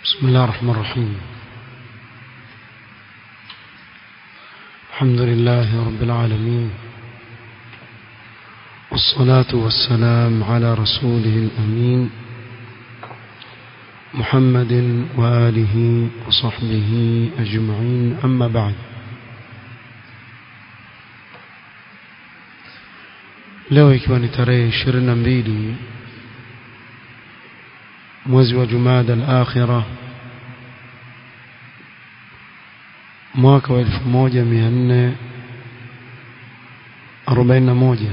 بسم الله الرحمن الرحيم الحمد لله رب العالمين والصلاة والسلام على رسوله الأمين محمد وآله وصحبه أجمعين أما بعد leo ikiwa ni tarehe ishirini na mbili mwezi wa jumada al-akhira mwaka wa elfu moja mia nne arobaini na moja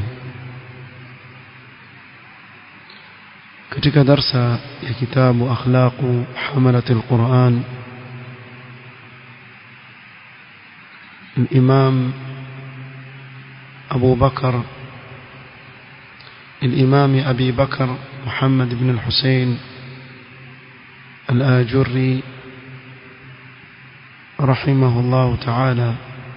katika darsa ya kitabu akhlaqu hamalat al-Quran الإمام أبو بكر الإمام أبي بكر محمد بن الحسين الآجري رحمه الله تعالى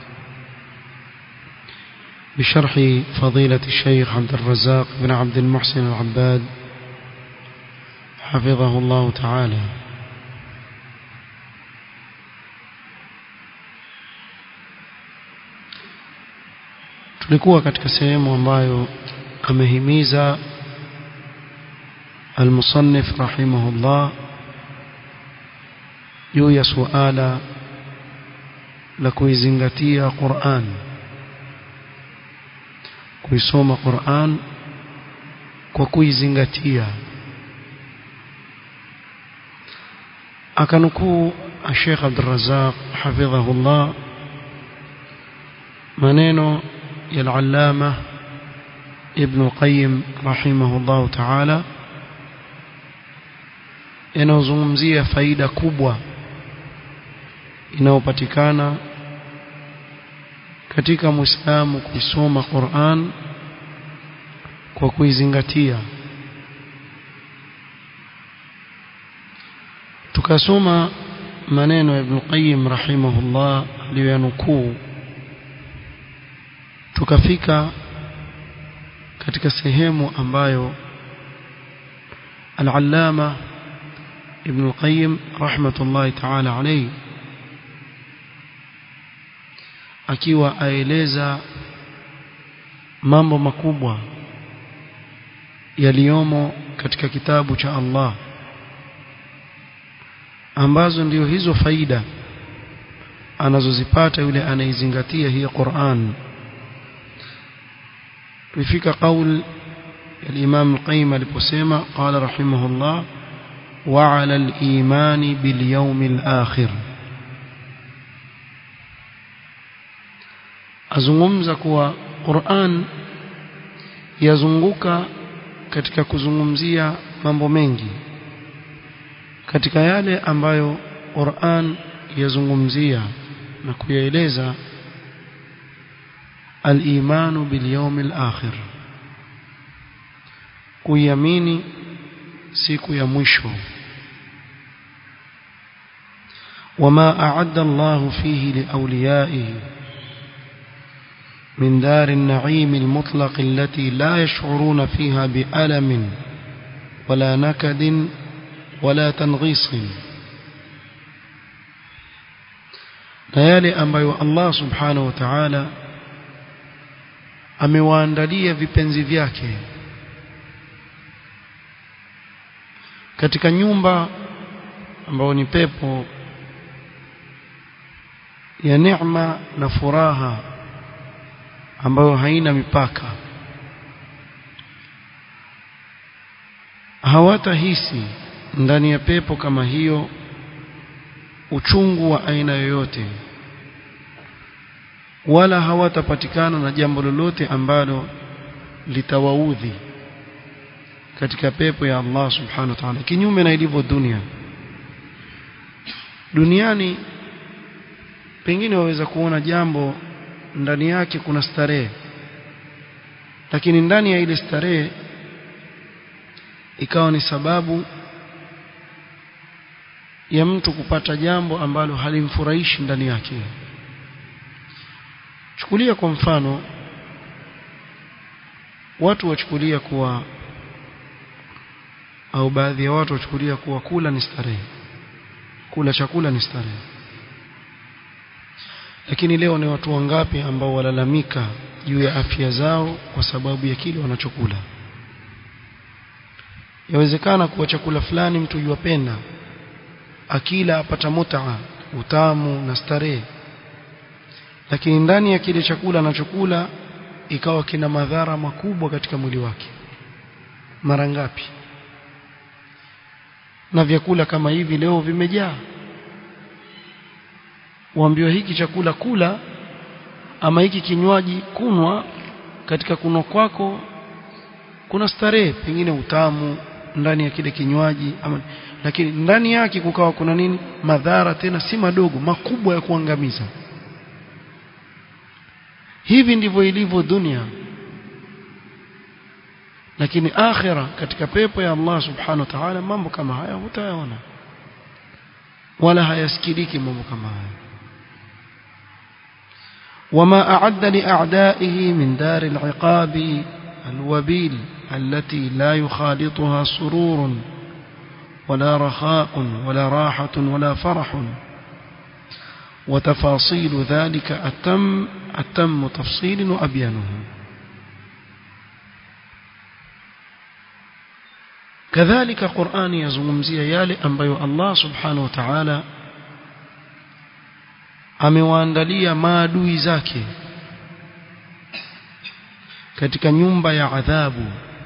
بشرح فضيلة الشيخ عبد الرزاق بن عبد المحسن العباد حفظه الله تعالى tulikuwa katika sehemu ambayo amehimiza المصنف رحمه الله juu ya suala la kuizingatia Qur'an kuisoma Qur'an kwa kuizingatia akanukuu Sheikh Abdul Razzaq hafidhahullah maneno ya al-Allama Ibn Qayyim rahimahullah ta'ala yanayozungumzia faida kubwa inayopatikana katika Muislamu kuisoma Qur'an kwa kuizingatia tukasoma maneno ya Ibn Qayyim rahimahullah aliyoyanukuu tukafika katika sehemu ambayo al-Allama Ibn Qayyim rahmatullahi ta'ala alayhi akiwa aeleza mambo makubwa yaliyomo katika kitabu cha Allah ambazo ndio hizo faida anazozipata yule anaizingatia hii Qur'an tulifika kauli ya Imam Al-Qayyim aliposema qala rahimahullah wa 'ala al-imani bil yawmil akhir azungumza kuwa Qur'an yazunguka katika kuzungumzia mambo mengi katika yale ambayo Qur'an yazungumzia na kuyaeleza al-imanu bil yawmil akhir kuiamini siku ya mwisho wama a'adda Allah fihi liawliyaihi من دار النعيم المطلق التي لا يشعرون فيها بألم ولا نكد ولا تنغيص نيالي ambayo Allah subhanahu wa ta'ala amewaandalia vipenzi vyake katika nyumba ambayo ni pepo ya neema na furaha ambayo haina mipaka hawatahisi ndani ya pepo kama hiyo uchungu wa aina yoyote wala hawatapatikana na jambo lolote ambalo litawaudhi katika pepo ya Allah subhanahu wa ta'ala kinyume na ilivyo dunia duniani pengine waweza kuona jambo ndani yake kuna starehe lakini ndani ya ile starehe ikawa ni sababu ya mtu kupata jambo ambalo halimfurahishi ndani yake chukulia kwa mfano watu wachukulia kuwa au baadhi ya watu wachukulia kuwa kula ni starehe kula chakula ni starehe lakini leo ni watu wangapi ambao walalamika juu ya afya zao kwa sababu ya kile wanachokula yawezekana kuwa chakula fulani mtu yuwapenda akila apata mutaa utamu na starehe lakini ndani ya kile chakula anachokula ikawa kina madhara makubwa katika mwili wake mara ngapi na vyakula kama hivi leo vimejaa waambiwa hiki chakula kula ama hiki kinywaji kunwa katika kunwa kwako kuna starehe pengine utamu ndani ya kile kinywaji ama lakini ndani yake kukawa kuna nini madhara tena si madogo makubwa ya kuangamiza hivi ndivyo ilivyo dunia lakini akhira katika pepo ya Allah subhanahu wa ta'ala mambo kama haya hutayaona wala hayasikiliki mambo kama haya وما أعد لأعدائه من دار العقاب الوبيل التي لا يخالطها سرور ولا رخاء ولا راحة ولا فرح وتفاصيل ذلك أتم أتم تفصيل وأبيانه كذلك قرآن يزمزي يالي أنبيو الله سبحانه وتعالى amewaandalia maadui zake katika nyumba ya adhabu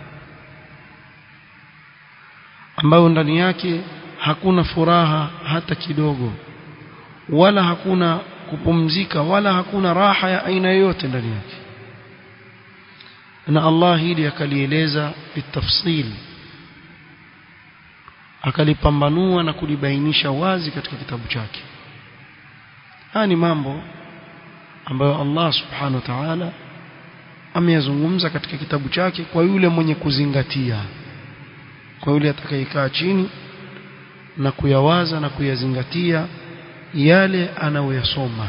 ambayo ndani yake hakuna furaha hata kidogo wala hakuna kupumzika wala hakuna raha ya aina yoyote ndani yake na Allah hili akalieleza bitafsil akalipambanua na kulibainisha wazi katika kitabu chake haya ni mambo ambayo Allah subhanahu wa ta'ala ameyazungumza katika kitabu chake kwa yule mwenye kuzingatia kwa yule atakayekaa chini na kuyawaza na kuyazingatia yale anayoyasoma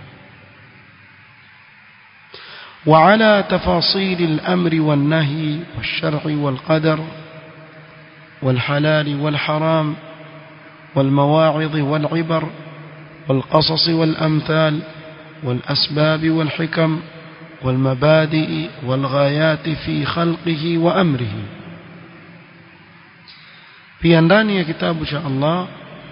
وعلى تفاصيل الأمر والنهي والشرع والقدر والحلال والحرام والمواعظ والعبر والقصص والأمثال والأسباب والحكم والمبادئ والغايات في خلقه وأمره pia ndani ya kitabu cha Allah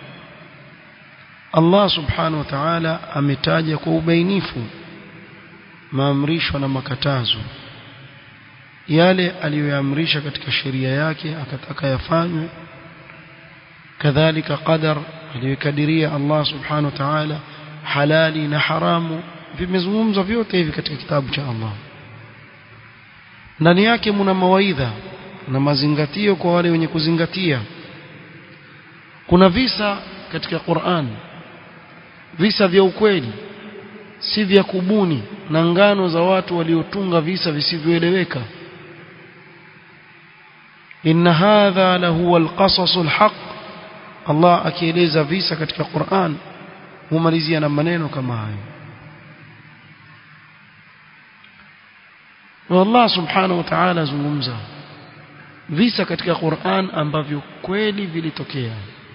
Allah subhanahu wa ta'ala ametaja kwa ubainifu maamrisho na makatazo yale aliyoyaamrisha katika sheria yake akataka yafanywe kadhalika qadar aliyokadiria Allah subhanahu wa ta'ala halali na haramu vimezungumzwa vyote hivi katika kitabu cha Allah ndani yake mna mawaidha na mazingatio kwa wale wenye kuzingatia kuna visa katika Qur'an visa vya ukweli si vya kubuni na ngano za watu waliotunga visa visivyoeleweka inna hadha lahu alqasas alhaq Allah akieleza visa katika Qur'an humalizia na maneno kama hayo na Allah subhanahu wa ta'ala azungumza visa katika Qur'an ambavyo kweli vilitokea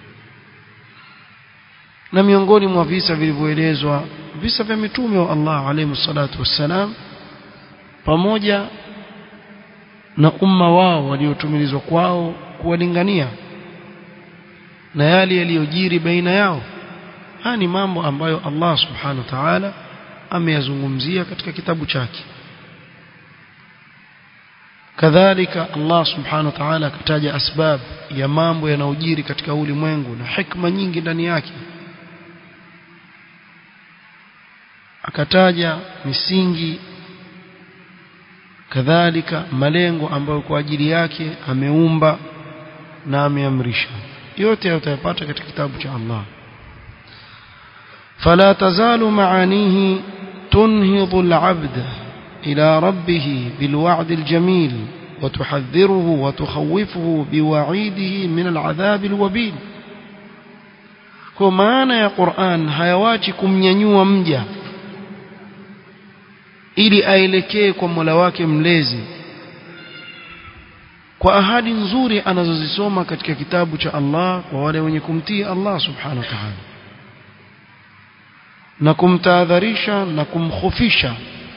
na miongoni mwa visa vilivyoelezwa visa vya mitume wa Allah alayhi salatu wassalam pamoja na umma wao waliotumilizwa kwao kuwalingania na yale yaliyojiri baina yao haya ni mambo ambayo Allah subhanahu wa ta'ala ameyazungumzia katika kitabu chake kadhalika Allah subhanahu wa ta'ala akataja asbab ya mambo yanayojiri katika ulimwengu na hikma nyingi ndani yake akataja misingi kadhalika malengo ambayo kwa ajili yake ameumba na ameamrisha yote utayapata katika kitabu cha Allah فلا تزال معانيه تنهض العبد إلى ربه بالوعد الجميل وتحذره وتخوفه بوعيده من العذاب الوبيل kwa maana ya Qur'an hayawachi kumnyanyua mja ili aelekee kwa Mola wake mlezi kwa ahadi nzuri anazozisoma katika kitabu cha Allah kwa wale wenye kumtii Allah subhanahu wa ta'ala na kumtahadharisha na kumkhofisha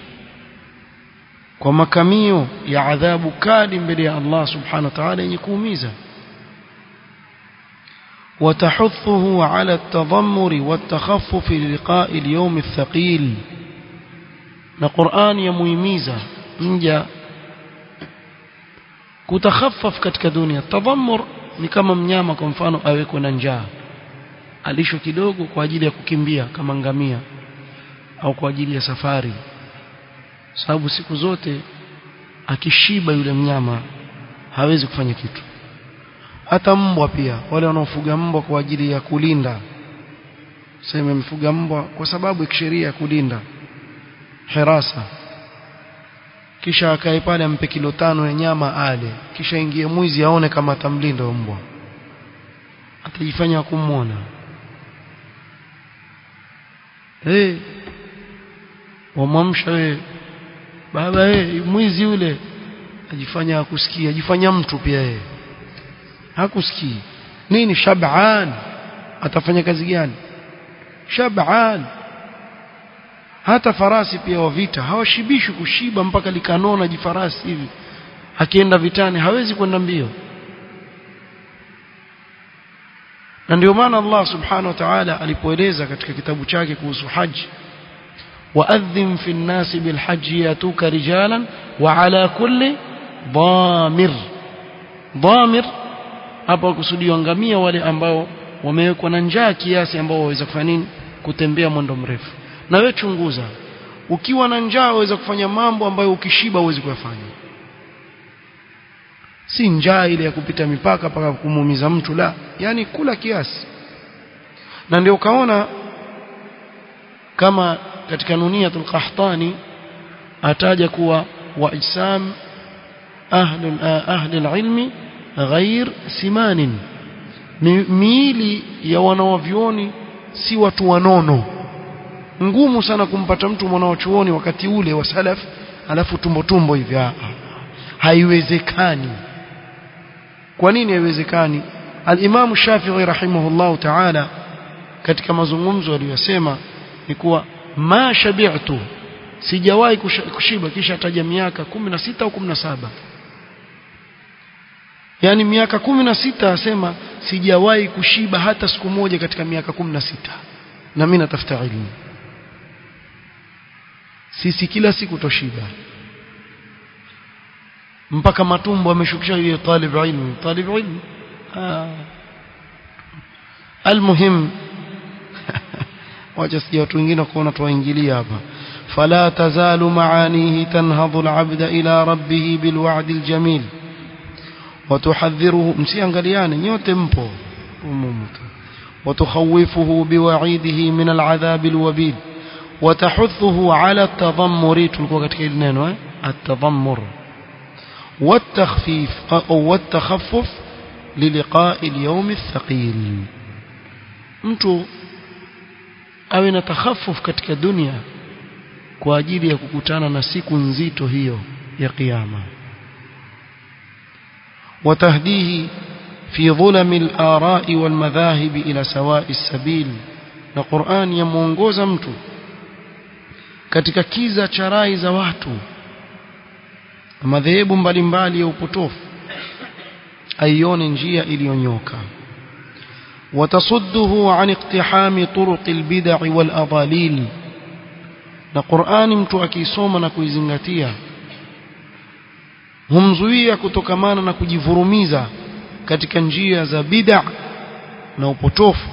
kwa makamio ya adhabu kali mbele ya Allah subhanahu wa ta'ala yenye kuumiza وتحثه على التضمر والتخفف للقاء اليوم الثقيل na Qur'an yamuhimiza mja kutakhaffaf katika dunia tadhammur ni kama mnyama kwa mfano awekwe na njaa alisho kidogo kwa ajili ya kukimbia kama ngamia au kwa ajili ya safari sababu siku zote akishiba yule mnyama hawezi kufanya kitu hata mbwa pia wale wanaofuga mbwa kwa ajili ya kulinda sema mfuga mbwa kwa sababu ya kisheria ya kulinda hirasa kisha akae pale ampe kilo tano ya nyama ale kisha ingie mwizi aone kama atamlinda mbwa atajifanya kumwona hey, wamwamsha we baba hey, mwizi yule ajifanya akusikia ajifanya mtu pia yeye hakusikii nini shab'an atafanya kazi gani shab'an hata farasi pia wa vita hawashibishi kushiba mpaka likanona jifarasi hivi akienda vitani hawezi kwenda mbio na ndio maana Allah subhanahu wa ta'ala alipoeleza katika kitabu chake kuhusu haji وأذن في الناس بالحج ياتوك رجالا وعلى كل ضامر ضامر hapa kusudiwa ngamia wale ambao wamewekwa na njaa kiasi ambao waweza kufanya nini kutembea mwendo mrefu na wewe chunguza ukiwa na njaa waweza kufanya mambo ambayo ukishiba huwezi kuyafanya si njaa ile ya kupita mipaka mpaka kumuumiza mtu la yani kula kiasi na ndio ukaona kama katika nuniyatul qahtani ataja kuwa waisam ahli ahli alilmi ghair simanin miili ya wanawavyoni si watu wanono ngumu sana kumpata mtu mwanawachuoni wakati ule wa salaf alafu tumbo tumbo hivi haiwezekani kwa nini haiwezekani al-Imam Shafi'i rahimahullahu ta'ala katika mazungumzo aliyosema ni kuwa ma shabi'tu sijawahi kushiba kisha taja miaka 16 au 17 yani miaka 16 asema sijawahi kushiba hata siku moja katika miaka 16 na mimi natafuta elimu sisi kila siku toshiba mpaka matumbo ameshukisha yule talib ilmu talib ilmu almuhim wacha sija watu wengine kuona tuwaingilia hapa فلا تزال معانيه تنهض العبد إلى ربه بالوعد الجميل وتحذره msiangaliane nyote mpo وتخوفه بوعيده من العذاب الوبيل وتحثه على التضمر تلقوا katika ile neno التضمر والتخفيف أو والتخفف للقاء اليوم الثقيل mtu awe na takhaffuf katika dunia kwa ajili ya kukutana na siku nzito hiyo ya kiyama وتهديه في ظلم الآراء والمذاهب إلى سواء السبيل na Qur'an yamuongoza mtu katika kiza cha rai za watu madhehebu mbalimbali ya upotofu aione njia iliyonyoka watasudduhu an iqtihami turuq albid'a wal adalil na Qur'ani mtu akisoma na kuizingatia humzuia kutokamana na kujivurumiza katika njia za bid'a na upotofu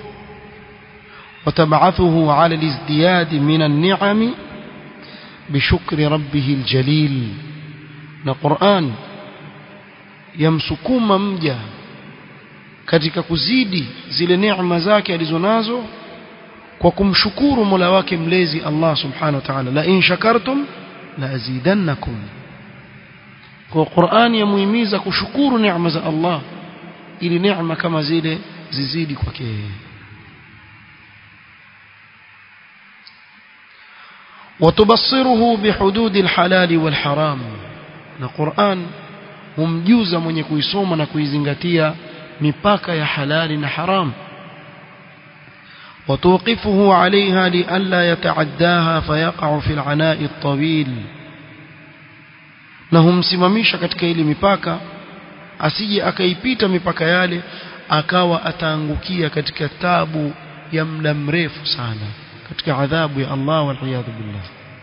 وتبعثه على الازدياد من النعم بشكر ربه الجليل na Qur'an yamsukuma mja katika kuzidi zile neema zake alizonazo kwa kumshukuru Mola wake mlezi Allah subhanahu wa ta'ala la in shakartum la azidannakum kwa Qur'an yamuhimiza kushukuru neema za Allah ili neema kama zile zizidi kwake وتبصره بحدود الحلال والحرام na Qur'an humjuza mwenye kuisoma na kuizingatia mipaka ya halali na haram وتوقفه عليها لئلا يتعداها فيقع في العناء الطويل na humsimamisha katika ile mipaka asije akaipita mipaka yale akawa ataangukia katika tabu ya muda mrefu sana katika adhabu ya Allah wal billah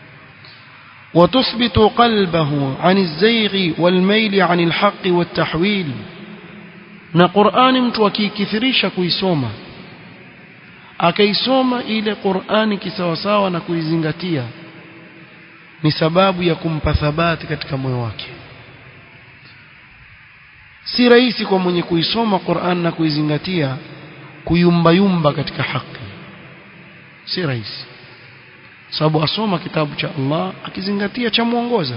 وتثبت قلبه عن الزيغ والميل عن الحق والتحويل na Qur'ani mtu akikithirisha kuisoma akaisoma ile Qur'ani kisawasawa na kuizingatia ni sababu ya kumpa thabati katika moyo wake si rahisi kwa mwenye kuisoma Qur'an na kuizingatia kuyumbayumba katika haki si rahisi sababu asoma kitabu cha Allah akizingatia cha muongoza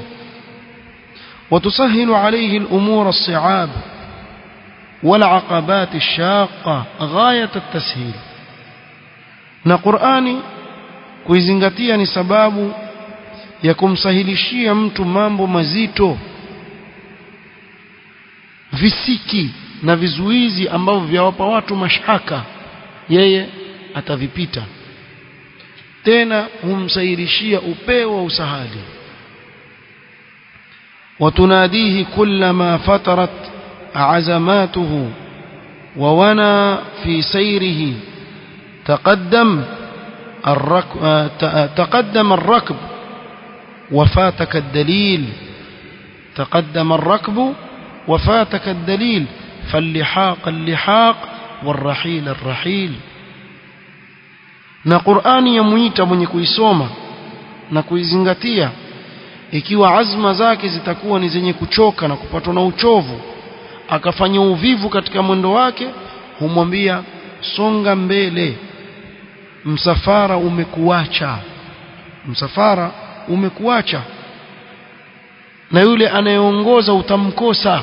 وتسهل عليه الأمور الصعاب والعقبات الشاقة غاية التسهيل na Qur'ani kuizingatia ni sababu ya kumsahilishia mtu mambo mazito visiki na vizuizi ambavyo vyawapa watu mashaka yeye atavipita tena humsahilishia upeo wa usahali وتناديه كلما فترت عزماته وونى في سيره تقدم الركب تقدم الركب وفاتك الدليل تقدم الركب وفاتك الدليل فاللحاق اللحاق والرحيل الرحيل na Qur'ani yamuita mwenye kuisoma na kuizingatia ikiwa azma zake zitakuwa ni zenye kuchoka na kupatwa na uchovu akafanya uvivu katika mwendo wake humwambia songa mbele msafara umekuacha msafara umekuacha na yule anayeongoza utamkosa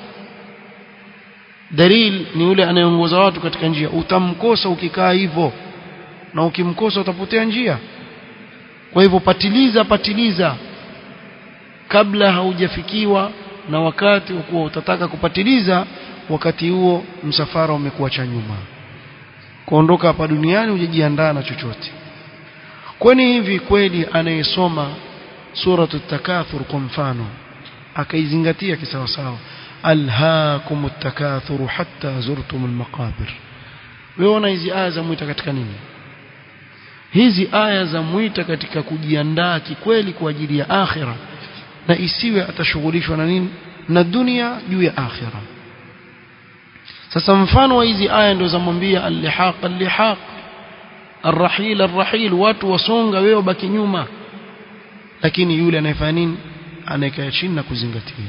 dalil ni yule anayeongoza watu katika njia utamkosa ukikaa hivyo na ukimkosa utapotea njia kwa hivyo patiliza patiliza kabla haujafikiwa na wakati wa kuwa utataka kupatiliza wakati huo msafara umekuacha nyuma kuondoka hapa duniani hujajiandaa na chochote kwani hivi kweli anayesoma suratu takathur kwa mfano akaizingatia kisawasawa alhaakum takathuru hatta zurtum almaqabir weona hizi aya za mwita katika nini hizi aya za mwita katika kujiandaa kikweli kwa ajili ya akhira na isiwe atashughulishwa na nini na dunia juu ya akhira sasa mfano wa hizi aya ndio zamwambia al-lihaq al-lihaq arrahil arrahil watu wasonga wewe baki nyuma lakini yule anayefanya nini anayekaa chini na kuzingatia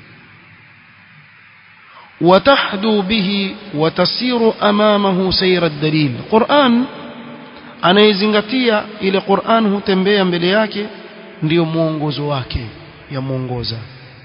watahdu bihi watasiru amamahu sayra ad-dalil Qur'an anayezingatia ile Qur'an hutembea mbele yake ndiyo mwongozo wake ya mwongoza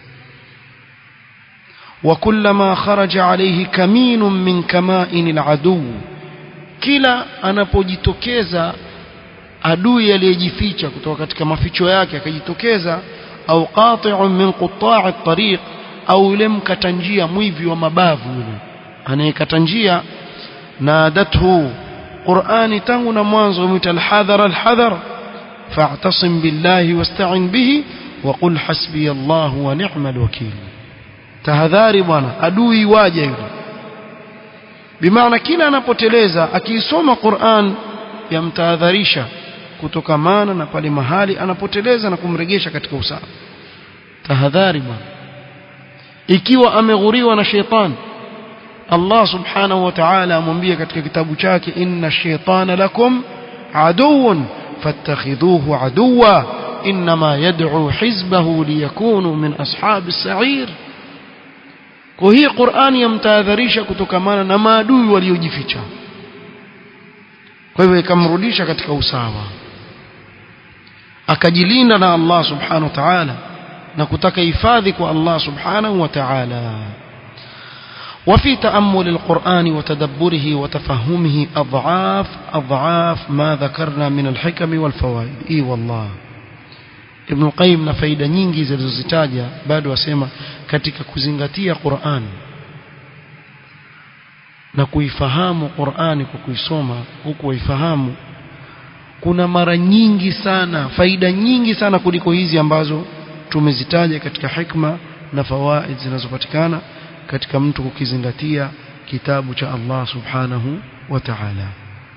وكلما خرج عليه كمين من كمائن العدو kila anapojitokeza adui aliyejificha kutoka katika maficho yake akajitokeza au qati'un min qutta'i at-tariq au yule mkata njia mwivi wa mabavu yule anayekata njia nadathu Qur'ani tangu na mwanzo umita al-hadhar al-hadhar fa'tasim billahi wasta'in bihi wa qul hasbiya Allah wa ni'mal wakeel tahadhari bwana adui waje yule bimaana kila anapoteleza akiisoma Qur'an yamtahadharisha kutokamana na pale mahali anapoteleza na kumregesha katika usawa tahadhari bwana ikiwa ameghuriwa na sheitan Allah subhanahu wa ta'ala amwambia katika kitabu chake inna shaytana lakum aduwwun fattakhidhuhu aduwwa inma yad'u hizbahu liyakunu min ashabis sa'ir kwa hii Qur'ani yamtahadharisha kutokamana na maadui waliojificha kwa hivyo ikamrudisha katika usawa akajilinda na Allah subhanahu wa ta'ala na kutaka hifadhi kwa Allah subhanahu wa ta'ala وفي تأمل القرآن وتدبره وتفهمه أضعاف أضعاف ما ذكرنا من الحكم والفوائد إي والله Ibn Qayyim na faida nyingi zilizozitaja bado wasema katika kuzingatia Qur'an na kuifahamu Qur'ani kwa kuisoma huku waifahamu kuna mara nyingi sana faida nyingi sana kuliko hizi ambazo tumezitaja katika hikma na fawaid zinazopatikana katika mtu kukizingatia kitabu cha Allah subhanahu wa ta'ala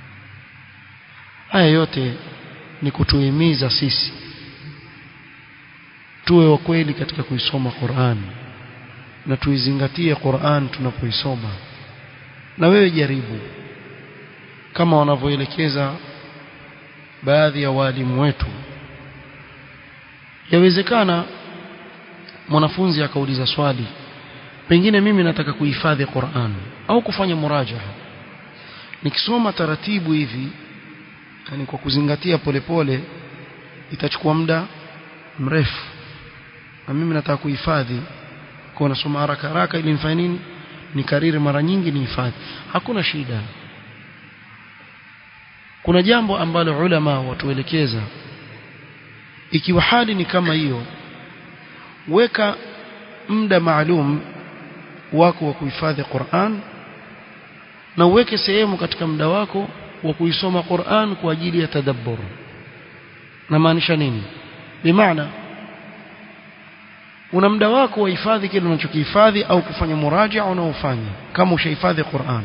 haya yote ni kutuhimiza sisi tuwe wa kweli katika kuisoma Qur'an na tuizingatie Qur'an tunapoisoma na wewe jaribu kama wanavyoelekeza baadhi ya walimu wetu yawezekana mwanafunzi akauliza swali pengine mimi nataka kuhifadhi Qur'an au kufanya murajaha nikisoma taratibu hivi yani kwa kuzingatia polepole pole, itachukua muda mrefu na mimi nataka kuhifadhi kwa nasoma haraka haraka ili nifanye nini nikariri mara nyingi nihifadhi hakuna shida kuna jambo ambalo ulama watuelekeza ikiwa hali ni kama hiyo weka muda maalum wako wa kuhifadhi Qur'an na uweke sehemu katika muda wako wa kuisoma Qur'an kwa ajili ya tadabbur na maanisha nini bimaana una muda wako wa hifadhi kile unachokihifadhi au kufanya muraja unaofanya kama ushahifadhi Qur'an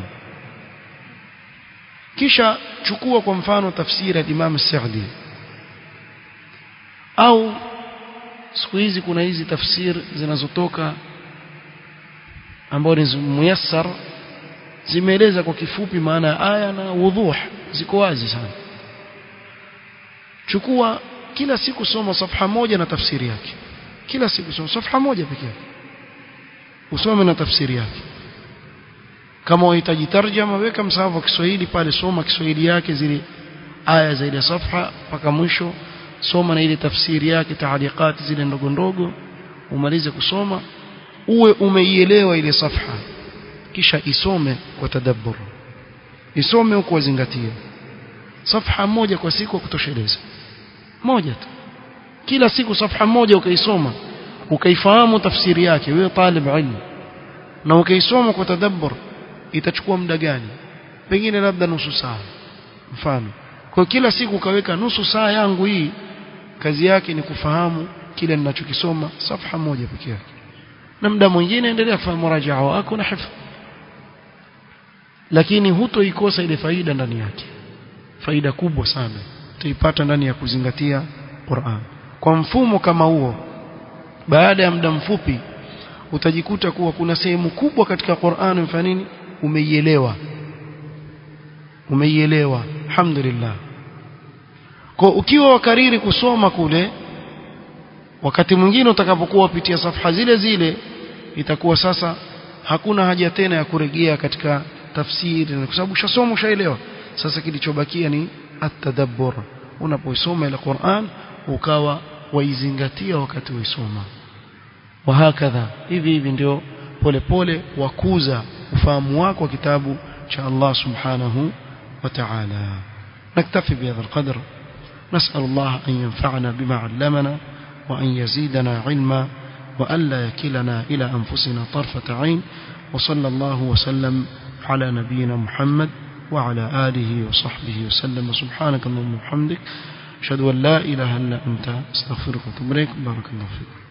kisha chukua kwa mfano tafsiri ya Imam Sa'di au siku hizi kuna hizi tafsiri zinazotoka ambazo ni muyassar zimeeleza kwa kifupi maana ya aya na wudhuh ziko wazi sana chukua kila siku soma safha moja na tafsiri yake kila siku soma safha moja pekee usome na tafsiri yake kama unahitaji tarjama weka msahafu wa Kiswahili pale soma Kiswahili yake zile aya za ile safha mpaka mwisho soma na ile tafsiri yake taaliqati zile ndogo ndogo umalize kusoma uwe umeielewa ile safha kisha isome kwa tadabbur isome huko wazingatie safha moja kwa siku kutosheleza moja tu kila siku safha moja ukaisoma ukaifahamu tafsiri yake wewe talib ilmu na ukaisoma kwa tadabbur itachukua muda gani pengine labda nusu saa mfano kwa kila siku ukaweka nusu saa yangu hii kazi yake ni kufahamu kile ninachokisoma safha moja pekee yake na muda mwingine endelea kufanya murajaa wako na hifadhi lakini hutoikosa ile faida ndani yake faida kubwa sana utaipata ndani ya kuzingatia Qur'an kwa mfumo kama huo baada ya muda mfupi utajikuta kuwa kuna sehemu kubwa katika Qur'an mfano nini umeielewa umeielewa alhamdulillah kwa ukiwa wakariri kusoma kule wakati mwingine utakapokuwa upitia safha zile zile itakuwa sasa hakuna haja tena ya kurejea katika tafsiri kwa sababu ushasoma ushaelewa sasa kilichobakia ni at-tadabbur unapoisoma ile Qur'an ukawa waizingatia wakati waisoma wahakadha hivi hivi ndio polepole wakuza ufahamu wako wa kitabu cha Allah subhanahu wa ta'ala نكتفي بهذا القدر نسأل الله أن ينفعنا بما علمنا وأن يزيدنا علما وأن لا يكلنا إلى أنفسنا طرفة عين وصلى الله وسلم على نبينا محمد وعلى آله وصحبه وسلم سبحانك اللهم وبحمدك أشهد أن لا إله إلا أنت استغفرك وأتوب إليك بارك الله فيك